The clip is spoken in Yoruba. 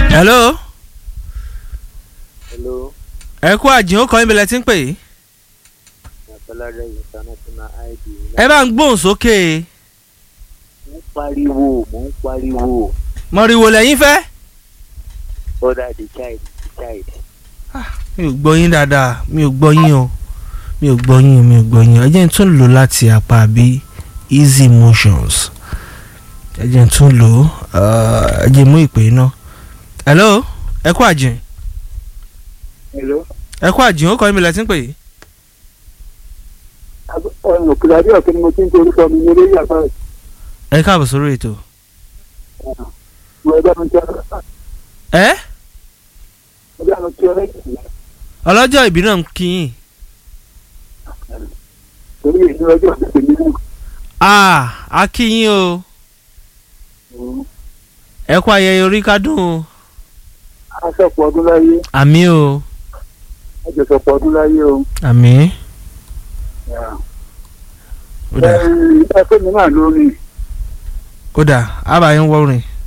hello hello ẹ kú àjìn ó kọ́ ibẹ̀ lẹ ti ń pè é àpẹẹrẹ international id ẹ bá ń gbóhùn sókè mo ń pariwo mo ń pariwo mọ̀rìwò lẹ́yìn fẹ́. brother the child the child mi ò gbọ́ yín dáadáa mi ò gbọ́ yín o mi ò gbọ́ yín o mi ò gbọ́ yín o ẹ jẹ́ n tún lò láti apá bí easy motions ẹ jẹ́ n tún lò ó ẹ jẹ́ mú ìpè náà hello ẹ kú àjìn hello ẹ kú àjìn ó kọ́ ibẹ̀ lẹ ti ń pè é. ọ̀nà kìláàdì ọ̀kẹ́ ni mo ti ń torí sọ mi ní eré yàgbá ẹ káàbọ̀ sórí ètò. ìwọ ẹgbẹ́ mi ti ọ̀rẹ́ ẹ ẹgbẹ́ mi ti ọ̀rẹ́ kìlá ọlọ́jọ́ ìbí náà ń kí yín. torí èyí ọjọ́ ìpè mí náà ah a kí yín o ẹ kú ayẹyẹ orí kádùn o aṣọ́pọ̀ ọdún láyé àmì o àjọṣọpọ̀ ọdún láyé o. àmì ó dà ẹ fẹ́ mi náà lórí ó dà á bá yín wọ́rin.